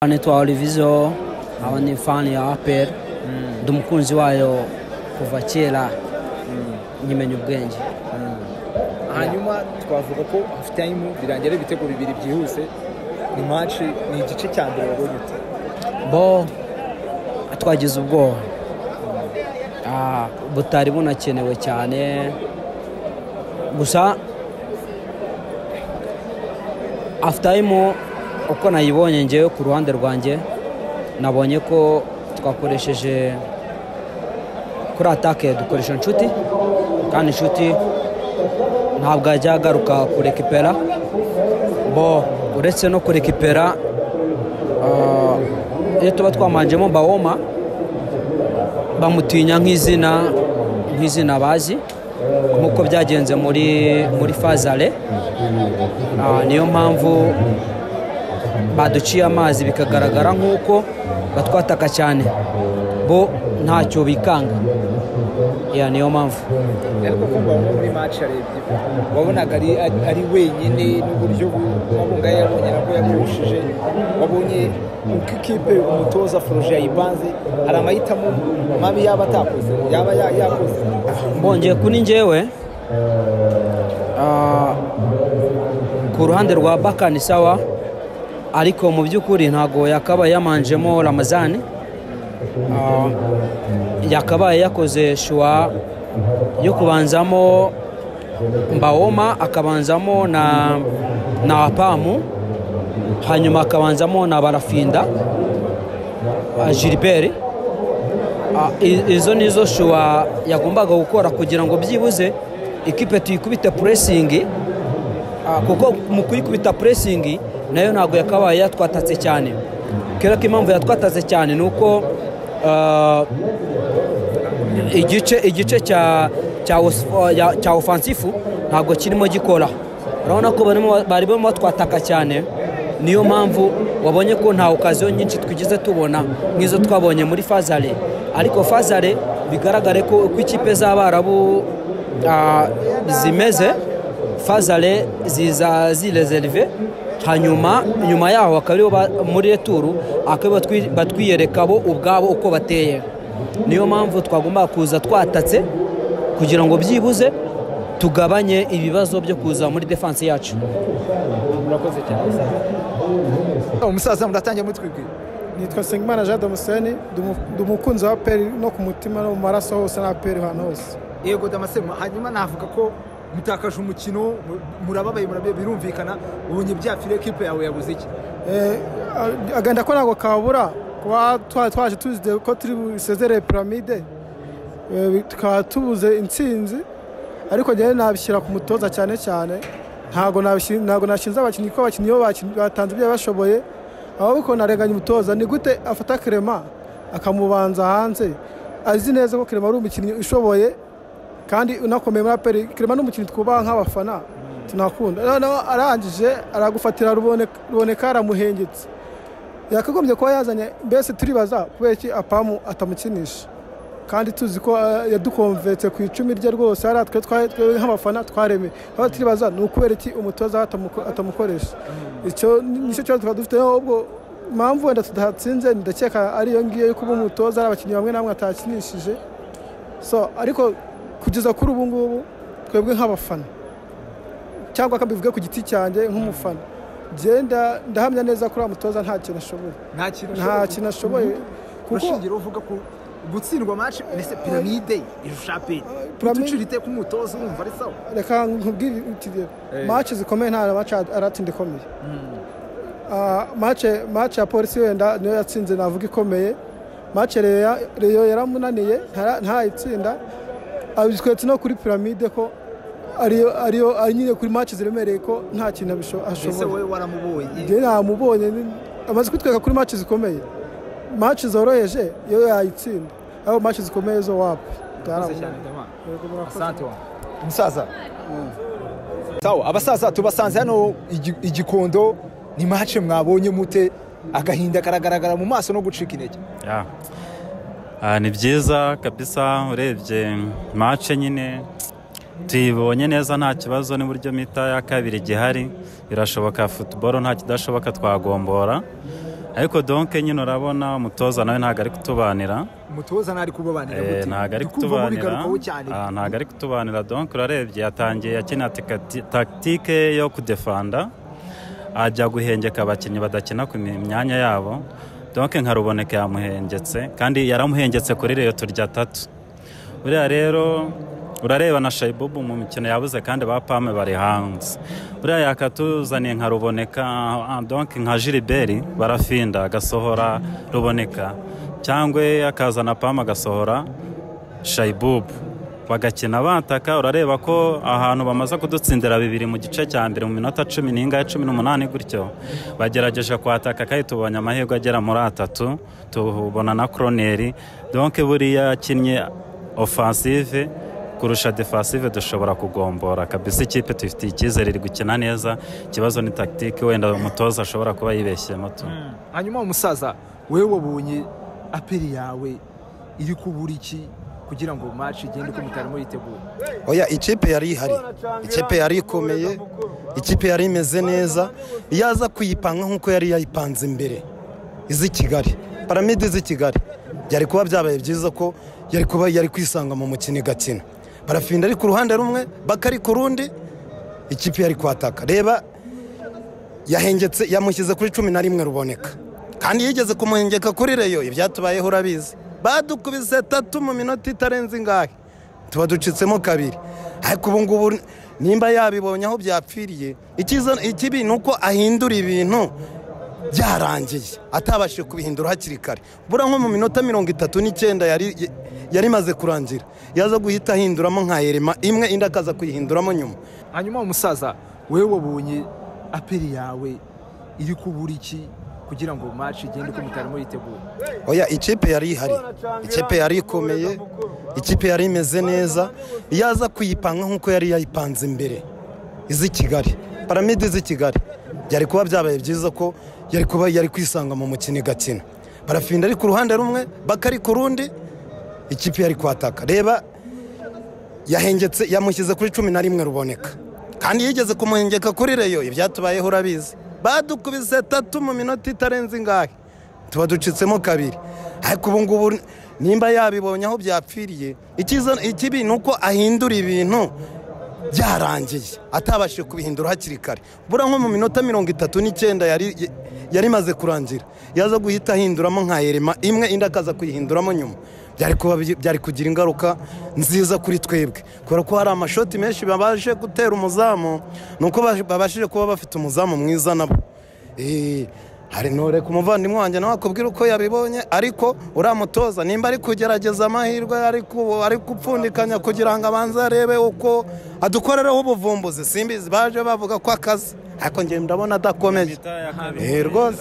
Anaitwa Olivizo, hawa ni fani ya Apple, ndi umukunzi wayo kuva kera nyimenya ubwenge hanyuma twavuga ko hafite ayimu birangira ari ibitego bibiri byihuse ni match ni igice cya mbere wabonye ute bo twagize ubwoba Ah, butari bunakenewe cyane gusa afutayimu uko nayibonye ngewe ku ruhande rwanjye nabonye ko twakoresheje kuri atake dukoresha inshuti kandi inshuti ntabwo yajya agaruka kurekipera bo uretse no kurekipera ah, iyo tuba twamanjemo bawoma bamutinya nk'izina nk'izina bazi nk'uko byagenze muri muri fazare Ah, niyo mpamvu baduciye amazi bikagaragara nk'uko batwataka cyane bo ntacyo bikanga Ya, niyo mpamvu ariko kumva muri match arebye wabonaga ari, ari, ari wenyine n'uburyo wabunga yabonye nabwo yamurushije wabonye uko ikipe umutoza Florent yayibanze hari amahitamo mabi yaba atakoze yaba ya- yakoze mbongeye kuri njyewe ah, ku ruhande rwa bakani sawa ariko mu by'ukuri ntabwo yakabaye yamanjemo ramazani Ah, yakabaye yakoze shuwa yo kubanzamo mbawoma akabanzamo na na apamu hanyuma akabanzamo na barafinda ah, gilbert Ah, i- izo nizo shuwa yagombaga gukora kugira ngo byibuze ikipe tuyikubite puresingi Ah, kuko mu kuyikubita puresingi nayo ntabwo yakabaye yatwatatse cyane kera ko impamvu yatwatatse cyane ni uko ah, igice igice cya cya os- ya- cya ofansifu ntabwo kirimo gikora urabona ko barimo bari barimo batwataka cyane niyo mpamvu wabonye ko nta okaziyo nyinshi twigize tubona nk'izo twabonye muri fazare ariko fazare bigaragare ko uko ikipe z'abarabu ah, zimeze fazare ziza zirezerive hanyuma nyuma yaho akaba aribo ba- muri returu akaba batwi- batwiyereka bo ubwabo uko bateye niyo mpamvu twagomba kuza twatatse kugira ngo byibuze tugabanye ibibazo byo kuza muri defanse yacu murakoze cyane umusaza muratangira mutwibwira nitwa Nsengimana jean damuseni ndi umukunzi wa peri no ku mutima no mu maraso hose na peri ahantu hose yego damasemo hanyuma navuga ko mutakaje umukino mu- murababaye murabye birumvikana ubonye bya fire ekipe yawe yabuze iki Eh, a- agahinda ko ntabwo kabura kuba twa- twaje tuzi ko turi busezerere piramide Eh, bi- tukaba tubuze intsinzi ariko njyewe nabishyira ku mutoza cyane cyane ntabwo nabishi- ntabwo nashinze abakinnyi kuko abakinnyi bo bakin- batanze ibyo bashoboye ahubwo narenganya umutoza ni gute afata kerema akamubanza hanze azi neza ko kerema ari umukinnyi ushoboye kandi unakomeye muri aperi kerema ni umukinnyi twubaha nk'abafana tunakunda noneho arangije aragufatira rubone- ruboneka aramuhengetse yakagombye kuba yazanye mbese turibaza kubera iki apamu atamukinisha kandi tuzi ko eh, yadukomvetse ku icumi rye rwose hari twe twa- twe nk'abafana twaremeye aho turibaza ni ukubera iki umutoza atamuko- atamukoresha icyo ni- nicyo kibazo twaba dufite aho ubwo mpamvu wenda tudatsinze ndakeka ari iyo ngiyo yo kuba umutoza hari abakinnyi bamwe namwe atakinishije so ariko kugeza kuri ubu ngubu twebwe nk'abafana cyangwa akabivuge ku giti cyanjye nk'umufana genda ndahamya neza kuri uriya mutoza nta kintu ashoboye nta kintu nta kintu ashoboye kuko urashingira uvuga ko gutsindwa match mbese piramide irusha aperi Piramide- utucira iteka umutoza urumva ari sawa reka nkubwire ikigero Eh. mace zikomeye nta mace aratinda ikomeye Ah, mace mace ya polisi wenda niyo yatsinze navuga ikomeye mace Reyo- reyo yaramunaniye ntara- ntayitsinda abitwetse no kuri piramide ko ariyo ariyo ari nyine kuri mace ziremereye ko nta kintu abisho- mbese ashoboye wowe waramubonye njye namubonye ni- amaze kutwereka kuri mace zikomeye mace zoroheje iyo yayitsinda aho mace zikomeye zo wapi Murakoze cyane Damani. Yego, murakoze. asante wa umusaza sawa abasaza tubasanze hano igi- igikondo ni match mwabonye mute agahinda karagaragara mu maso no gucika intege Ya. Ah, ni byiza kabisa urebye mace nyine tuyibonye neza nta kibazo n'uburyo mita ya kabiri gihari birashoboka futuboro nta kidashoboka twagombora ariko donke nyine urabona umutoza nawe ntabwo ari kutubanira umutoza ntari kubabanira Eh, gute ntabwo ari Ndi kumva kutubanira mubigarukaho cyane Ah, ntabwo ari kutubanira donk urarebye yatangiye yakina tikati- takitike yo kudefanda ajya guhengeka abakinnyi badakina ku mi- myanya yabo donk nka ruboneka yamuhengetse kandi yaramuhengetse kuri reyo turya tatu buriya rero urareba na shayibubu mu mikino yabuze kandi ba pame bari hanze buriya yakatuzaniye nka ruboneka ah, donc nka jiriberi barafinda agasohora ruboneka cyangwa akazana pame agasohora shayibubu bagakina bataka urareba ko ahantu bamaze kudutsindira bibiri mu gice cya mbere mu minota cumi n'ingahe cumi n'umunani gutyo bagerageje kwataka kandi tubonye amahirwe agera muri atatu tubona na koroneri donke buriya yakinnye ofansive kurusha defensive dushobora kugombora kabisa ikipe tufitiye icyizere iri gukina neza ikibazo ni takitike wenda umutoza ashobora kuba yibeshyemo tu hanyuma umusaza wewe wabonye aperi yawe iri kubura iki kugira ngo maci igende uko mutarimo yitegura oya ikipe yari ihari ikipe yari ikomeye ikipe yari imeze neza iyo aza kuyipanga nk'uko yari yayipanze imbere iz'i kigali paramide z'i kigali byari kuba byabaye byiza ko yari kuba yari kwisanga mu mukino igakina barafinda ari ku ruhande rumwe bakari ku rundi ikipe yari kwataka reba yahengetse yamushyize kuri cumi na rimwe ruboneka kandi yigeze kumuhengeka kuri reyo ibyatubayeho urabizi badukubise tatu mu minota itarenze ingahe tuba ducitsemo kabiri ariko ubu ngubu nimba yabibonye aho byapfiriye ikiza- ikibi ni uko ahindura ibintu byarangiye atabashije kubihindura hakiri kare bura nko mu minota mirongo itatu n'icyenda yari yari imaze kurangira yaza guhita ahinduramo nka erema imwe indi akaza kuyihinduramo nyuma hanyuma umusaza wewe wabonye aperi yawe iri kubura iki kugira ngo maci igende uko mutarimo yitegura oya ikipe yari ihari ikipe yari ikomeye ikipe yari imeze neza iyo aza kuyipanga nk'uko yari yayipanze imbere iz'i kigali paramide z'i kigali byari kuba byabaye byiza ko yari kuba yari kwisanga mu mukino igakina barafinda ari ku ruhande rumwe bakari ku rundi ikipe yari kwataka reba yahengetse yamushyize kuri cumi na rimwe ruboneka kandi yigeze kumuhengeka kuri reyo ibyatubayeho urabizi badukubise tatu mu minota itarenze ingahe tuba ducitsemo kabiri ariko ubu ngubu nimba yabibonye aho byapfiriye ikiza- ikibi ni uko ahindura ibintu byarangiye atabashije kubihindura hakiri kare bura nko mu minota mirongo itatu n'icyenda yari yari imaze kurangira yaza guhita ahinduramo nka erema imwe indi akaza kuyihinduramo nyuma byari kuba byari kugira ingaruka nziza kuri twebwe kubera ko hari amashoti menshi babashe gutera umuzamu ni uko baje- babashije kuba bafite umuzamu mwiza nabo Eh, hari ntureka umuvandimwe wanjye nawe akubwira uko yabibonye ariko uramutoza nimba ari kugerageza amahirwe ari ku- ari gupfundikanya kugira ngo abanze arebe uko adukorereho ubuvumbuzi simbizi baje bavuga ko akazi ariko njye ndabona adakomeye Eh, rwose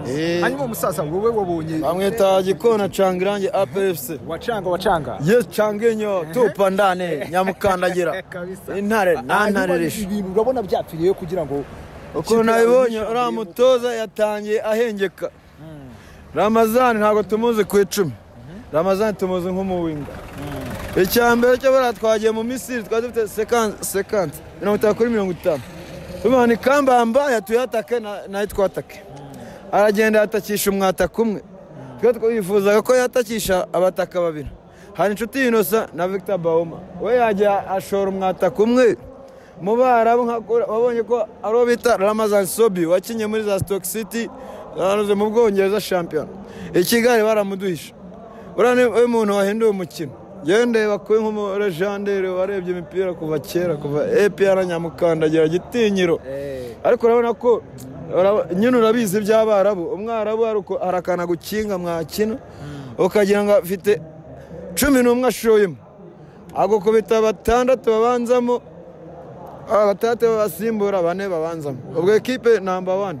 Eh, hanyuma umusaza wowe wabonye bamwita gikona canga irangi apfc wacanga wacanga yes canga inyo tupa ndane nyamukandagira Kabisa. intare Hanyuma nantareresha ibintu urabona byapfiriye kugira ngo ukuntu nabibonye uriya mutoza yatangiye ahengeka ramazani ntabwo tumuzi ku icumi ramazani tumuzi nk'umuwinga icya mbere cyo buriya twagiye mu misiri twari dufite sekansi sekansi mirongo itanu kuri mirongo itanu tubona ikambamba yatuyatake nayo twatake aragenda yatakisha umwataka umwe twe twifuzaga ko yatakisha abataka babiri hari inshuti inosa na victor bawoma we yajya ashora umwataka umwe mu barabu nka- wabonye ko ari uwo bita ramazan sobi wakinnye muri za stoke city zanoze mu bwongereza shampiyona i kigali baramuduhisha uriya ni we muntu wahinduye umukino yewe ndeba kuba nk'umurejandere warebye imipira kuva kera kuva epr nyamukandagira gitinyiro ariko urabona ko ura- nyine urabizi iby'abarabu umwarabu hari uko- hari akantu gukinga mwakina ukagira ngo afite cumi n'umwe ashoyemo agukubita batandatu babanzamo ah, batandatu babasimbura bane babanzamo ubwo ekipe namba wani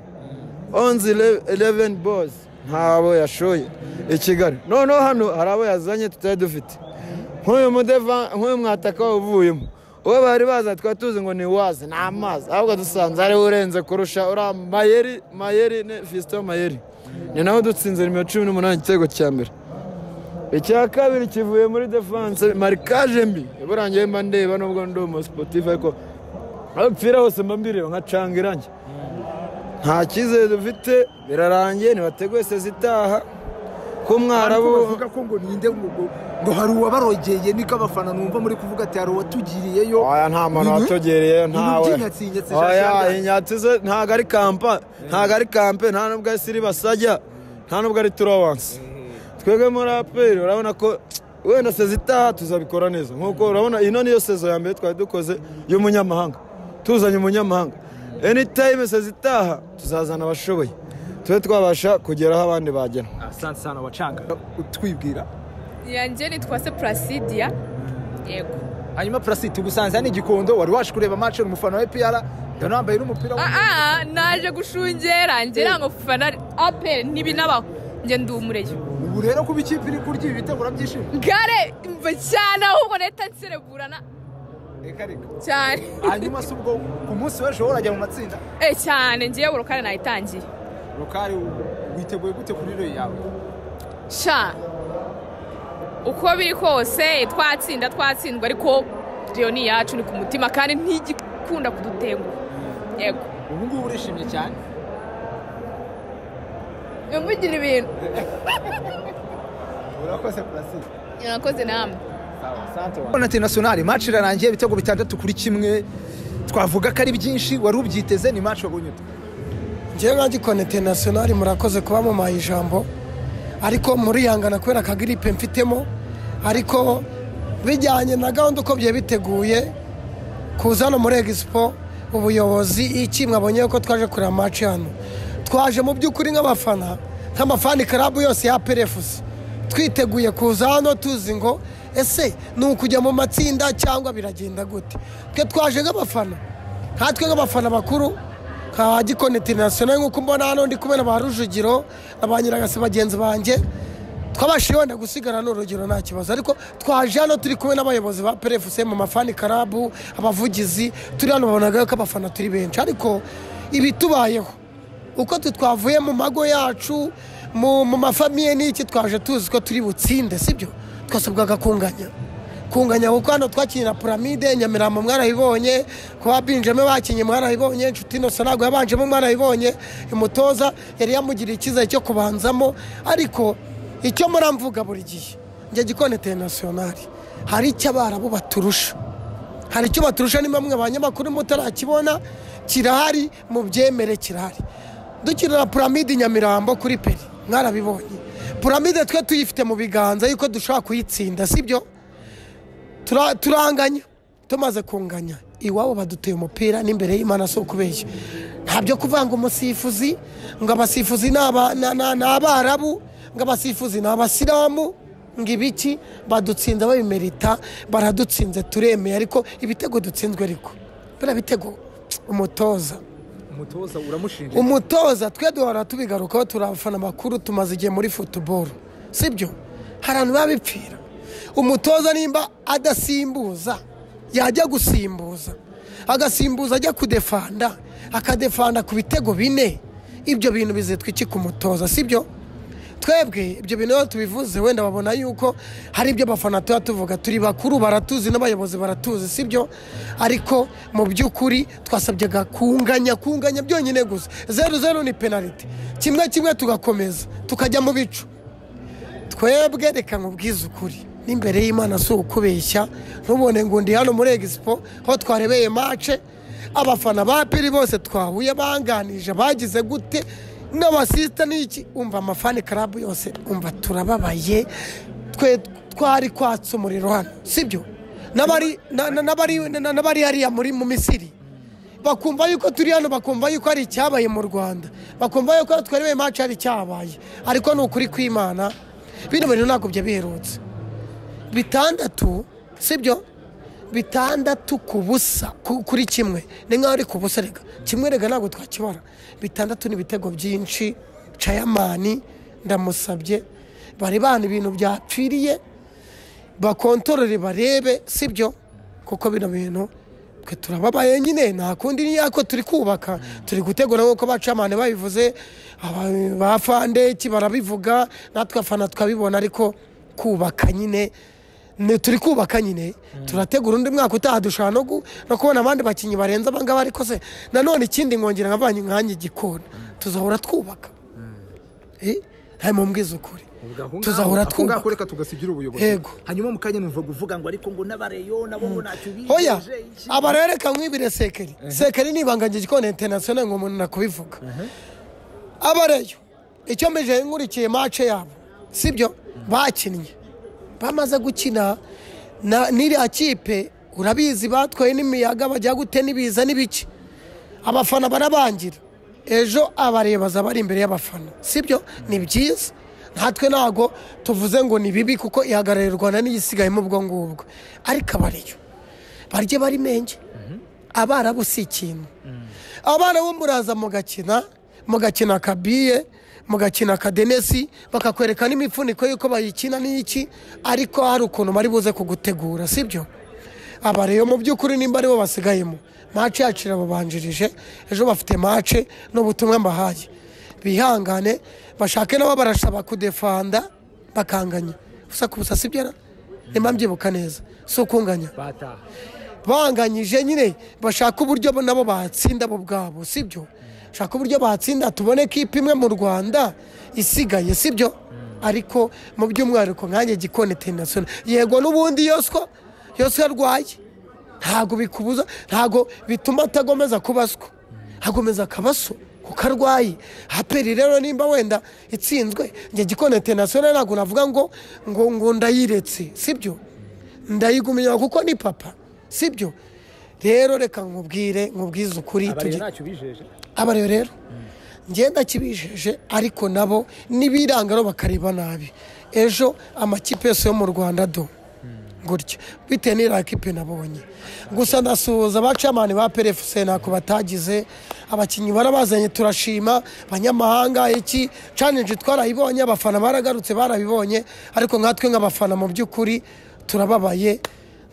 onzi eleveni bozi ntabo yashoye i kigali noneho hano hari abo yazanye tutari dufite nk'uyu mudeva nk'uyu mwataka uvuyemo uwo bari baza twari tuzi ngo ni wazi ni amazi ahubwo dusanze ariwe urenze kurusha uriya mayeri mayeri ni fisito mayeri ni nawe dutsinze nimero cumi n'umunani igitego cya mbere icya kabiri kivuye muri defanse marikaje mbi burangiye mba ndeba nubwo ndi umusipotifu ariko aho mpfira hose mba mbireba nkacanga irangi nta cyizere dufite birarangiye ntibateguye sezitaha ko ariko mwarabu bavuga ko ngo ninde ngo ngo- ngo hari uwabarogeye niko abafana numva muri kuvuga ati hari uwatugiriyeyo oya nta muntu Ibintu- watugereyeyo ntawe ibintu by'inyatsinyatsi sha oya shyamba. inyatsi ntabwo ari kampa ntabwo ari kampe nta nubwo ari siri basajya nta nubwo ari turawansi twebwe muri aperi urabona ko wenda sezo itaha tuzabikora neza nk'uko urabona ino niyo sezo ya mbere twari dukoze y'umunyamahanga tuzanye umunyamahanga anytime sezo itaha tuzazana abashoboye tube twabasha kugera aho abandi bagera asante sana wacanga utwibwira yanjye nitwa se Placidia yego hanyuma purasiti gusanze ni igikondo wari waje kureba match umufana wa epiyara ndabona wambaye n'umupira wa aa naje gushungera ngera ngo fana apel ntibinabaho njye ndumureyo ubu rero kuba ikipe iri kurya ibi bitego urabyishimiye gare mva cyane ahubwo nahita nsereburana reka reka cyane hanyuma si ubwo ku munsi w'ejo worajya mu matsinda eh cyane ngewe urukare nayitangiye rukari witeguye gute kuri rero yawe sha uko biri kose twatsinda twatsindwa ariko rero ni iyacu ni ku mutima kandi ntigikunda kudutenguha yego ubu ngubu urishimye cyane ntimugira ibintu urakoze purasiti mwakoze namwe Bonate nasiyonari match irarangiye ibitego bitandatu kuri kimwe twavuga ko ari byinshi wari ubyiteze ni match wabonye ute njyewe nka gikonete nasiyonari murakoze kuba mumaye ijambo ariko murihangana kubera akagiripe mfitemo ariko bijyanye na gahunda uko byari biteguye kuza hano muri egisipo ubuyobozi iki mwabonye ko twaje kureba amaci hano twaje mu by'ukuri nk'abafana nk'amafani karabu yose ya perefusi twiteguye kuza hano tuzi ngo ese ni ukujya mu matsinda cyangwa biragenda gute twe twaje nk'abafana nkatwe nk'abafana bakuru ka gikoni interinasiyonari nk'uko mbona hano ndi kubona ba rujugiro na ba nyiragasi bagenzi banjye twabashije wenda gusigara ni urugero nta kibazo ariko twaje hano turi kumwe n'abayobozi ba perefuse mu mafani karabu abavugizi turi hano babonaga ko abafana turi benshi ariko ibitubayeho uko twe twavuye mu mago yacu mu mu mafamiye n'iki twaje tuzi ko turi butsinde sibyo twasabwaga kunganya kunganya kuko hano twakinira puramide nyamirambo mwarayibonye kuba binjeme bakinye mwarayibonye inshuti inosa ntabwo yabanjemo mwarayibonye umutoza yari yamugiriye icyizere cyo kubanzamo ariko icyo muramvuga buri gihe njye gikoni interinasiyonari hari icyo abarabu baturusha hari icyo baturusha ni bamwe banyamakuru mutarakibona kirahari mu byemere kirahari dukinira puramide nyamirambo kuri peri mwarabibonye puramide twe tuyifite mu biganza yuko dushobora kuyitsinda sibyo Tura- turanganya tumaze kunganya iwabo baduteye umupira n'imbere y'imana si ukubeshya ntabyo kuvanga umusifuzi ngo abasifuzi ni aba- na- na- ni abarabu ngo abasifuzi ni abasilamu ngo ibiki badutsinze babimerita baradutsinze turemeye ariko ibitego dutsinzwe ariko biriya bitego umutoza umutoza uramushinja umutoza twe duhora tubigarukaho turi abafana bakuru tumaze igihe muri futuboro sibyo hari abantu biba bipfira umutoza nimba adasimbuza yajya gusimbuza agasimbuza ajya kudefanda akadefanda ku bitego bine ibyo bintu bizitwa iki ku mutoza sibyo twebwe ibyo bintu iyo tubivuze wenda babona yuko hari ibyo abafana tuba tuvuga turi bakuru baratuzi n'abayobozi baratuzi sibyo ariko mu by'ukuri twasabyaga kunganya kunganya byonyine gusa zeru zeru ni penaliti kimwe kimwe tugakomeza tukajya mu bicu twebwe reka nkubwize ukuri n'imbere y'imana si ukubeshya ntubone ngo ndi hano muri egisipo aho twarebeye mace abafana ba piri bose twahuye banganije bagize gute n'abasisita n'iki umva amafani karabu yose umva turababaye twe twari kwatsa umuriro hano sibyo n'abari na- na- n'abari- na- n'abari hariya muri mu misiri bakumva yuko turi hano bakumva yuko hari icyabaye mu rwanda bakumva yuko twarebe maci hari icyabaye ariko ni ukuri kw'imana bino bintu ntabwo biherutse bitandatu sibyo bitandatu ku busa ku- kuri kimwe ni nkaho ari ku busa reka kimwe reka ntabwo twakibara bitandatu ni ibitego byinshi cayamani ndamusabye bari bana ibintu byapfiriye bakontorore barebe sibyo kuko bino bintu twe turababaye nyine nta kundi ni yako turi kubaka turi gutegura nk'uko bacamane babivuze aba- ba fandeki barabivuga natwe afana tukabibona ariko kubaka nyine ni turi kubaka nyine turategura undi mwaka utaha dushobora no gu- no kubona abandi bakinnyi barenze abangaba ariko se nanone ikindi nkongera nkavanye nkanjye igikona tuzahora twubaka Eh, nta mumbwiza ukuri tuzahora twubaka twubaka reka tugasigira ubuyobozi Yego. hanyuma mu kanya numva kuvuga ngo ariko ngo n'abareyo nabo ngo ntacyo biyemeje hoya aba rero reka nkwibire sekeri sekeri ni ibanga igikoni interinasiyoneri ngo umuntu nakubivuga aba rero icyo mbije nkurikiye mace yabo sibyo bakinnye bamaze gukina na- n'iriya kipe urabizi batwaye n'imiyaga bajya gute n'ibiza n'ibiki abafana barabangira ejo abarebaza bari imbere y'abafana sibyo ni byiza natwe ntabwo tuvuze ngo ni bibi kuko ihagarariye u rwanda n'igisigayemo ubwo ngubwo ariko abareyo barye bari menge abarabu si ikintu abarabu muraza mugakina mugakina akabiye mugakina akadenesi bakakwereka n'imifuniko y'uko bayikina n'iki ariko hari ukuntu bari buze kugutegura sibyo aba rero mu by'ukuri nimba aribo basigayemo mace yacu irababanjirije ejo bafite mace n'ubutumwa mbahaye bihangane bashake nabo barasaba kudefanda bakanganya gusa ku busasi byo nimba mbyibuka neza si ukunganya bataha banganyije nyine bashaka uburyo bo nabo batsinda bo ubwabo sibyo bashaka uburyo batsinda tubone kipe imwe mu rwanda isigaye sibyo ariko mu by'umwihariko nkanjye gikoni tenasiyonari yego n'ubundi yoswa yoswa arwaye ntabwo bikubuza ntabwo bituma atagomeza kubaswa agomeza akabaso kuko arwaye haperi rero nimba wenda itsinzwe njye gikoni tenasiyonari ntabwo navuga ngo ngo ngo ndayiretse sibyo ndayigumya kuko ni papa sibyo rero reka nkubwire nkubwize ukuri abareyo tugi- ntacyo bijeje abareba rero ngenda kibijeje ariko nabo n'ibirangaro bakareba nabi ejo amakipe yose yo mu rwanda do gutya bitewe n'iriya kipe nabonye gusa ndasuhuza abacamani ba perefuse ntako batagize abakinnyi barabazanye turashima abanyamahanga iki caneje twarayibonye abafana baragarutse barabibonye ariko nkatwe nk'abafana mu by'ukuri turababaye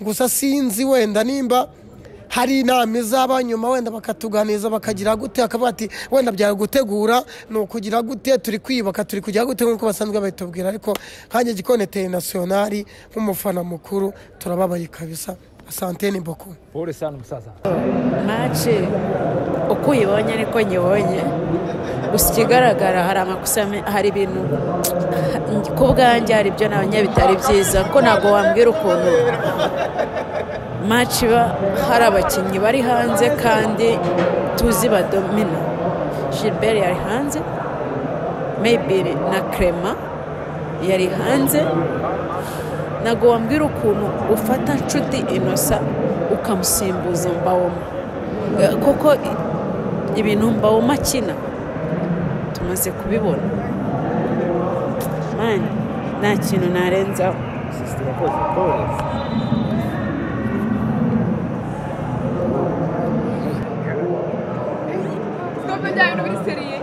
gusa sinzi wenda nimba hari inama izaba nyuma wenda bakatuganiza bakagira gute bakavuga ati wenda byagutegura ni ukugira gute turi kwiyubaka turi kugira gute nk'uko basanzwe babitubwira ariko nkanjye gikoni interinasiyonari nk'umufana mukuru turababaye kabisa asante ni boku paul sana umusaza mace uko uyibonye niko nyibonye gusa ikigaragara hari amakosa me- hari ibintu ku bwanjye hari ibyo nabonye bitari byiza ko ntabwo wambwira ukuntu mace iba hari abakinnyi bari hanze kandi tuzi badomina gilbert yari hanze mayibiri na crema yari hanze ntabwo wambwira ukuntu ufata nshuti inosa ukamusimbuza mbawoma Eh, kuko i- ibintu mbawoma akina tumaze kubibona mani nta kintu narenzaho twebwe bya bintu biri seriye